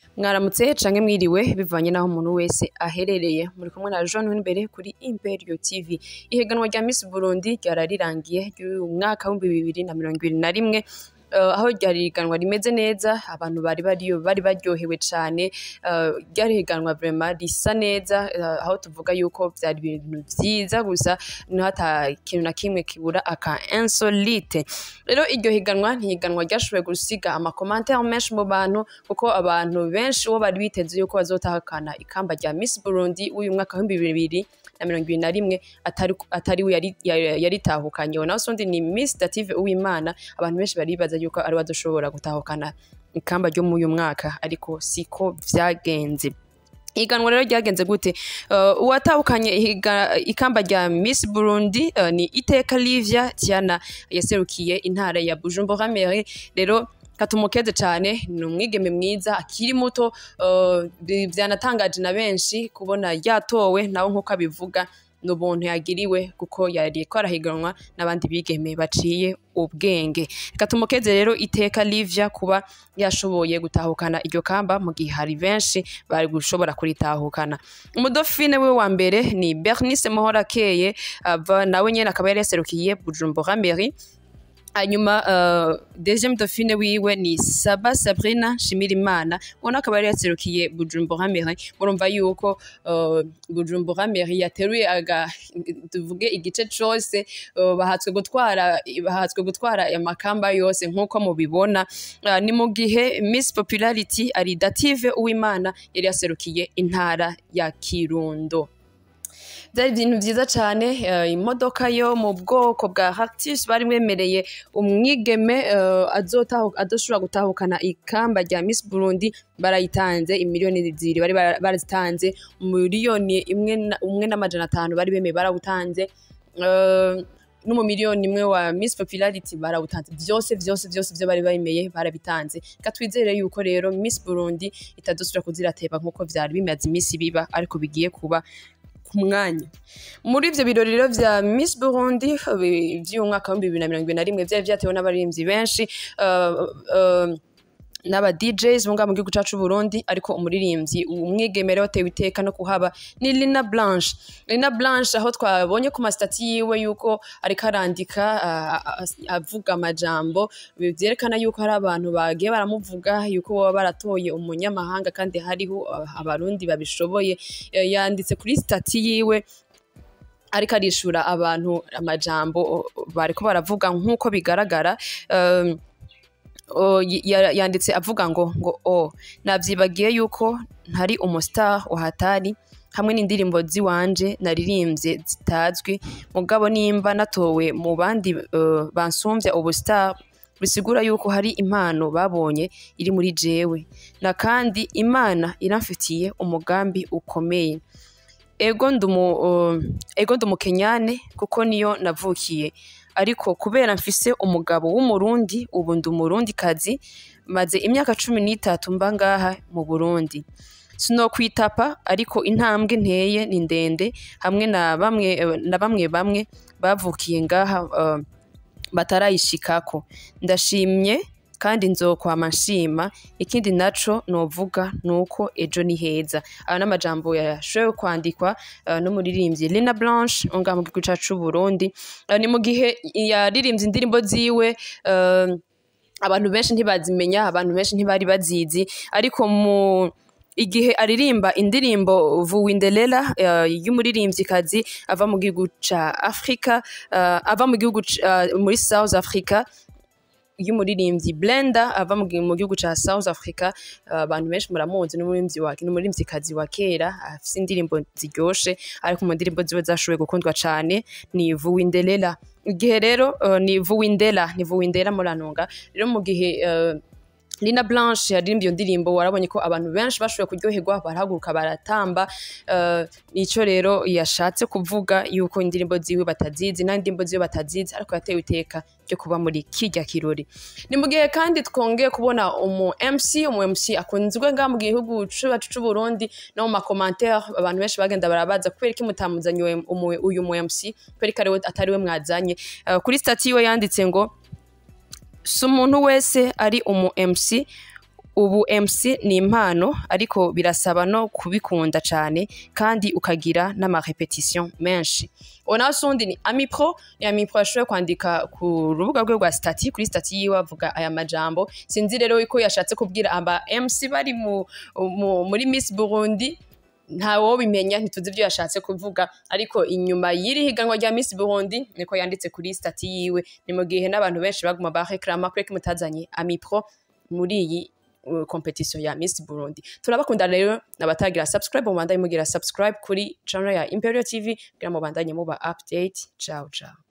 mwaramutse canke mwiriwe bivanye n'aho umuntu wese aherereye muri kumwe na Jean imbere kuri Imperio TV ihiganwa rya Miss Burundi ryararirangiye ry'uyu mwaka w'ibihumbi bibiri na mirongo ibiri na rimwe eh, aho ryari higanwa rimeze neza abantu bari bariyo bari baryohewe cane eh, ryari higanwa vraiment risa neza eh, aho tuvuga yuko vyari ibintu vyiza gusa niho ata kintu na kimwe kibura aka insolite rero iryo higanwa ntihiganwa ryashoboye gusiga amakomantere menshi mu bantu kuko abantu benshi uwo bari biteze yuko bazotahakana ikamba rya Miss Burundi w'uyu mwaka w'ibihumbi bibiri na mirongo ibiri na rimwe atari atari we yari- yari- yaritahukanye naho sundi ni Miss Dative Uwimana abantu benshi bari bibaza yuko ari we azoshobora gutahukana ikamba ryo muri uyu mwaka ariko siko vyagenze ihiganwa rero ryagenze gute uh, uwatahukanye ihiga- ikamba rya Miss Burundi uh, ni Iteka Livia Tiana yaserukiye intara ya Bujumbura Mairie rero katumukeze cane ni umwigeme mwiza akiri muto uh, bi- vyanatangaje na benshi kubona yatowe nawe nk'uko abivuga ni ubuntu yagiriwe kuko yari ko arahiganwa n'abandi bigeme baciye ubwenge reka tumukeze rero iteka Livia kuba yashoboye gutahukana iryo kamba mu gihe hari benshi bari gushobora kuritahukana umudofine we wa mbere ni Bernice Mohorakeye ava nawe nyene akaba yari yaserukiye Bujumbura Mairie hanyuma uh, deuxième dauphine wiwe ni Saba Sabrina Shimirimana ubona akaba yari yaserukiye Bujumbura Mairie murumva yuko uh, Bujumbura Mairie yateruye aga tuvuge igice cose uh, bahatswe gutwara bahatswe gutwara amakamba yose nk'uko mubibona uh, ni mu gihe Miss Popularity ari Dative Uwimana yari yaserukiye intara ya Kirundo byari ibintu byiza cyane eh, imodoka yo mu bwoko bwa Hactis bari mwemereye umwigeme eh, azotahu- azoshobora gutahukana ikamba rya Miss Burundi barayitanze imiliyoni zibiri bari bara- barazitanze miliyoni imwe na- umwe n'amajana atanu bari bemeye barawutanze Eh, n'umumiliyoni imwe wa Miss Popularity barawutanze byose byose byose byo bari bemeye barabitanze reka twizere yuko rero Miss Burundi itadusubira kuzirateba nk'uko vyari bimaze iminsi biba ariko bigiye kuba ku mwanya muri ivyo birori rero vya Miss Burundi bi- vy'uyu mwaka w'ibihumbi bibiri na mirongo ibiri na rimwe vyari vyatewe n'abaririmbyi benshi uh, uh, n'aba DJs bunga mu gihugu cacu Burundi ariko umuririmbyi umwigeme rero watewe iteka no kuhaba ni Lina Blanche Lina Blanche aho twabonye ku masitati yiwe yuko ariko arandika ah, ah, avuga amajambo vyerekana yuko hari abantu bagiye baramuvuga yuko baba baratoye umunyamahanga kandi hariho ah, abarundi babishoboye Eh, yanditse kuri stati yiwe ariko arishura abantu amajambo o- bariko baravuga nk'uko bigaragara um, o, y- ya- yanditse avuga ngo ngo o navyibagiye yuko ntari umustar wahatari hamwe n'indirimbo ziwanje naririmbye zitazwi mugabo nimba natowe mu bandi uh, bansumvya ubustar bisigura yuko hari impano babonye iri muri jewe na kandi imana iramfitiye umugambi ukomeye ego ndumu uh, ego ndumukenyane kuko niyo navukiye ariko kubera mfise umugabo w'umurundi ubu ndi umurundi kazi maze imyaka cumi n'itatu mba ngaha mu burundi sinokwitapa ariko intambwe nteye ni ndende hamwe na bamwe na bamwe bamwe bavukiye ngaha uh, batarayishikako ndashimye kandi nzokwama nshima ikindi naco novuga nuko ejo ni heza aya n'amajambo yashoboye kwandikwa uh, n'umuririmbyi Lina Blanche unga mu gihugu cacu Burundi uh, ni mu gihe yaririmbye indirimbo ziwe uh, abantu benshi ntibazimenya abantu benshi ntibari bazizi ariko mu igihe aririmba indirimbo Vuwindelela uh, y'umuririmvyikazi ava mu gihugu ca Afrika uh, ava mu gihugu ca- uh, muri South Africa y'umuririmbyi Blenda ava mu gi- mu gihugu ca South Africa uh, abantu benshi muramuzi n'umuririmvyi wa n'umuririmvyikazi wa kera afise indirimbo ziryoshe ariko mu ndirimbo ziwe zashoboye gukundwa cane ni Vuwindelela igihe rero uh, ni Vuwindela ni Vuwindela murantunga rero mu gihe uh, Lina Blanche yaririmbye iyo ndirimbo warabonye ko abantu benshi bashoboye kuryoherwa barahaguruka baratamba uh, nico rero yashatse kuvuga yuko indirimbo ziwe batazizi n'indirimbo ziwe batazizi ariko yatewe iteka ryo kuba muri kirya kirori ni mu gihe kandi twongeye kubona umu MC umu MC akunzwe ngaha mu gihugu cacu c'u Burundi no mu makomantere abantu benshi bagenda barabaza kubera iki mutamuzanye uyu umu- uyu mu MC kubera ko ariwe- atari we mwazanye Uh, kuri stati yiwe yanditse ngo si umuntu wese ari umu MC ubu MC ni impano ariko birasaba no kubikunda cyane kandi ukagira n'amarepetition menshi uwo nawe sundi ni amipro ni amipro ashoboye kwandika ku rubuga rwe rwa stati kuri stati yiwe avuga aya majambo sinzi rero ko yashatse kubwira aba MC bari mu, mu, muri Miss Burundi ntawo bimenya ntituzi ibyo yashatse kuvuga ariko inyuma y'iri higanwa rya Miss Burundi niko yanditse kuri stati yiwe ni mu gihe n'abantu benshi baguma bareklama kuri ko mutazanye amipro muri iyi uh, competition ya Miss Burundi turabakunda rero abatagira subscribe mubandanye mugira subscribe kuri channel ya Imperial TV kugira mubandanye muba update ciao ciao